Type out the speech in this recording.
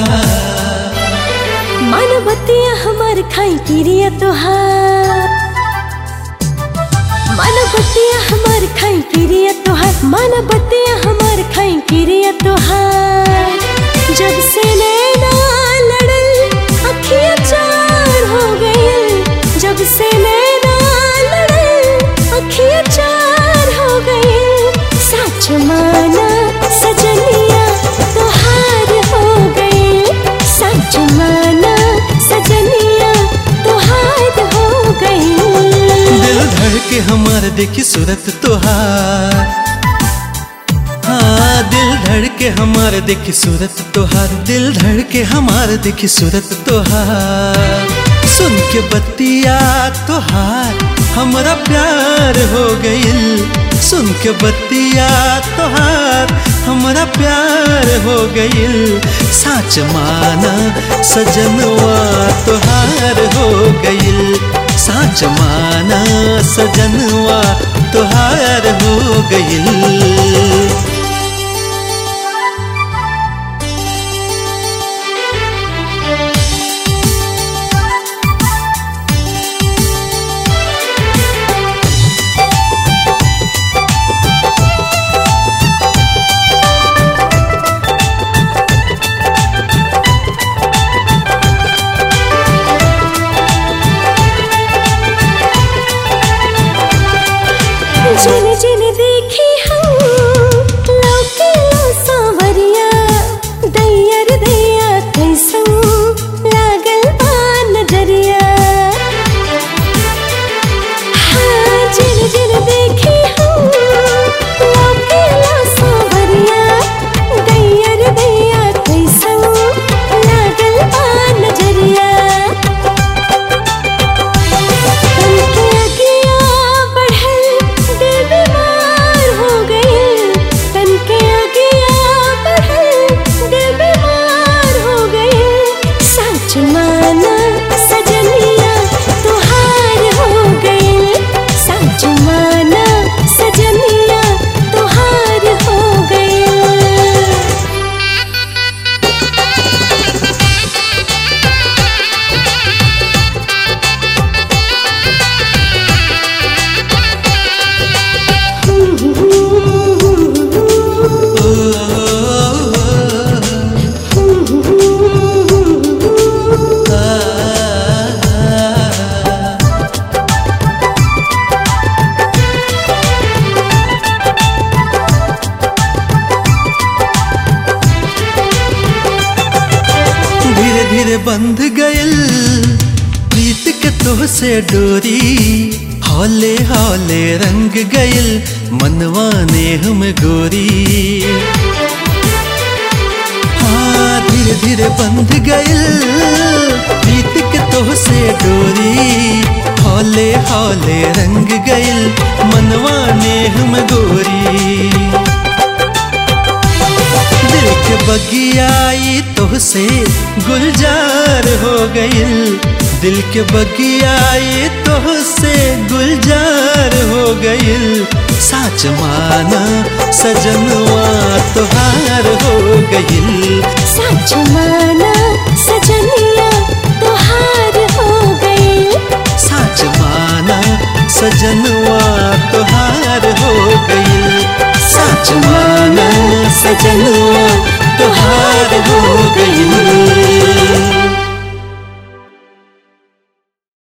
मानवतिया हमार खाई पिरिया तोहार मानवतिया हमार खाई पिरिया तोहार मानवतिया हमार खाई पिरिया तोहार जब से नैना लड़ल अखियाँ चार हो गई जब से नैना लड़ल अखियाँ चार हो गई सच माना सजनिया तोहार हो गई सच माना सजनिया तोहार हो गई दिल धड़ के हमार देखी सूरत तोहार हाँ दिल धड़ के हमार देखी सूरत तोहार दिल धड़ के हमार देखी सूरत तोहार सुन के बतिया तोहार हमरा प्यार हो गइल सुन के बतिया तोहार हमरा प्यार हो गइल साच माना सजनवा तोहार हो गइल साच माना सजनवा तोहार हो गइल जिन जिन देखी हम लौके लो सांवरिया दैयर दैया कैसन लागल बा नजरिया हाँ जिन जिन देखी हम लौके लो सांवरिया दैयर दैया कैसन लागल बा नजरिया तनके अगिया बढ़ल दिल बीमार हो गइल तनके अगिया बढ़ल दिल बीमार हो गइल सच माना सजनिया तोहार हो गइल सच माना सजनिया तोहार हो गइल धीरे धीरे बंध गइल प्रीत के तोह से डोरी हौले हौले रंग गइल मनवा ने हम गोरी हाँ धीरे धीरे बंध गइल प्रीत के तोह से डोरी हौले हौले रंग गइल मनवा ने हम गोरी दिल के बगियाई तोहसे गुलजार हो गइल दिल के बगियाई तोहसे गुलजार हो गइल साच माना सजनवा तोहार हो गइल सच माना सजनिया तोहार हो गइल साच माना सजनवा तोहार हो गइल साच माना सजनवा